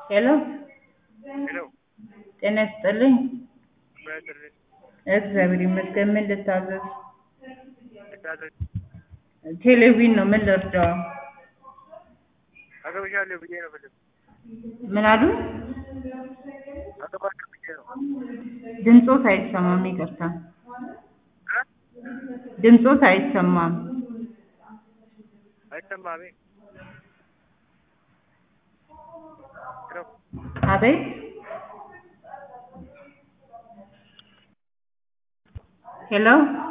ሄሎ ሄሎ ጤና ይስጥልኝ። በድሬ- እግዚአብሔር ይመስገን። ምን ልታዘዝ? ልታዘዝ ቴሌቪዥን ነው። ምን ልርዳው? አገብሻለሁ ብዬ ነው ፍልም ምን አሉ? አገባለሁ ብዬ ነው ድምፆት አይሰማም። ይቅርታ፣ እ? ድምፆት አይሰማም። አይሰማም ሄሎ አቤት ሄሎ